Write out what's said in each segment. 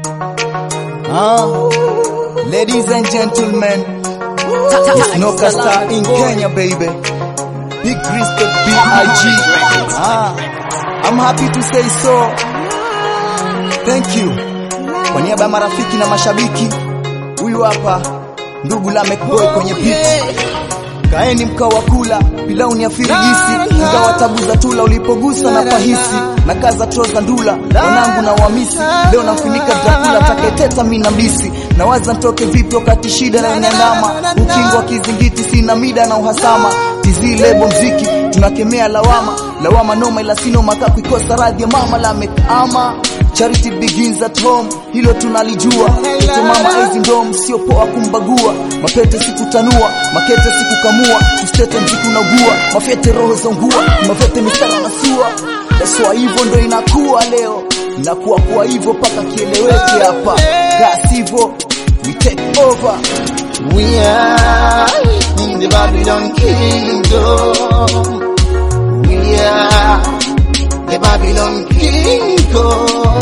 Ah, ladies and gentlemen, it's Noka Star in Kenya, baby. Big respect, B.I.G. Ah, I'm happy to say so. Thank you. Kwa niaba ya marafiki na mashabiki, huyu hapa ndugu Lamek Boy kwenye beat. Kaeni mkao wa kula pilau ni afirigisi, ingawa tabu za tula ulipogusa na pahisi na kaza troza ndula wanangu na wamisi leo namfunika Dracula taketeta mina mbisi nawaza ntoke vipi wakati shida na inandama ukingo wa kizingiti sina mida na uhasama tizi lebo mziki tunakemea lawama lawama noma ila sino makaku ikosa radhi ya mama la ama Charity begins at home, hilo tunalijua. Ito mama aizi ndom, sio poa kumbagua. Mapete sikutanua, makete sikukamua, ustete mziki unaugua, mafete roho za ungua, mafete mistara na sua. Daswa hivyo ndo inakuwa leo, inakuwa kwa hivyo paka kieleweke hapa, gas hivyo we take over. We are in the Babylon kingdom. We are the Babylon kingdom.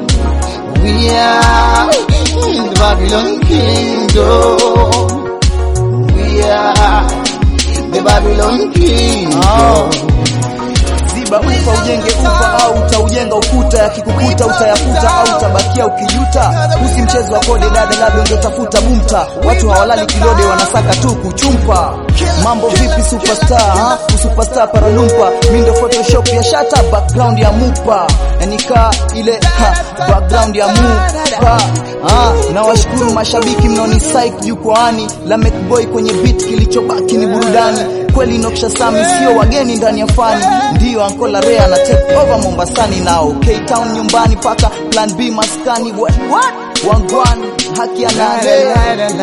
We are in the Babylon kingdom. We are the Babylon kingdom. Ziba ufa ujenge ufa au utaujenga ukuta, yakikukuta utayafuta au utabakia ukijuta. Usi mchezo wa kode dada, labda ungetafuta bumta. Watu hawalali kilode, wanasaka tu kuchumpa. Mambo vipi superstar, ha? Superstar paralumpa, mi ndo photoshop ya shata, background ya mupa, yanika ile ha, background ya mupa. Ah, na washukuru mashabiki mnaoni psych jukwaani, Lamek Boy kwenye beat, kilichobaki ni burudani kweli Noksha Sami sio wageni ndani ya fani, ndiyo Ankola Rea na take over Mombasani nao K-Town nyumbani paka Plan B maskani what what wangwan haki ya nane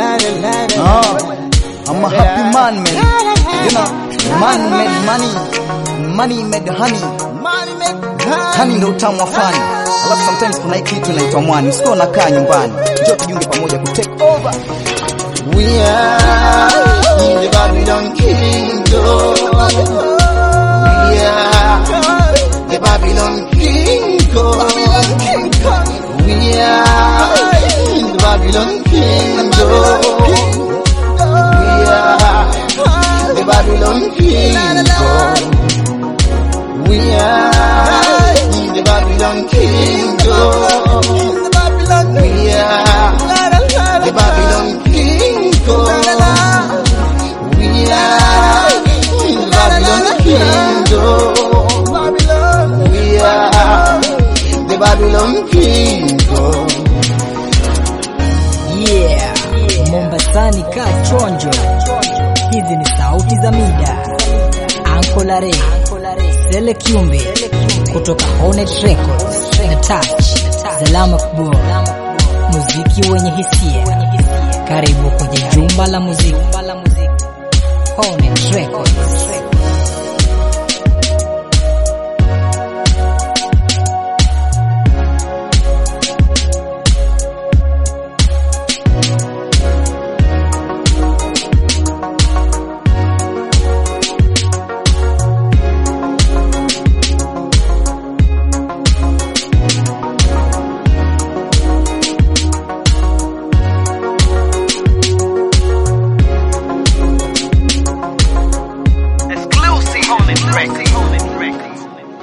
ah, I'm a happy man man you know man made money money made honey honey ndo utamu wa fani alafu sometimes kuna hii kitu inaitwa mwani usikuwa unakaa nyumbani njoo tujiunge pamoja ku take over We are in the Babylon kingdom. We are the Babylon kingdom. We are in the Babylon kingdom. We are the Babylon kingdom. We are in the Babylon kingdom. We are the Babylon kingdom. We are in the Babylon kingdom. We are the Babylon kingdom. Yeah, Mombasani ka chonjo. Hizi ni sauti za mida. Ankola Ray, Sele Kiumbe kutoka Hornet Records na Touch, Salama Kubo, muziki wenye hisia. Karibu kwenye jumba la muziki. Hornet Records.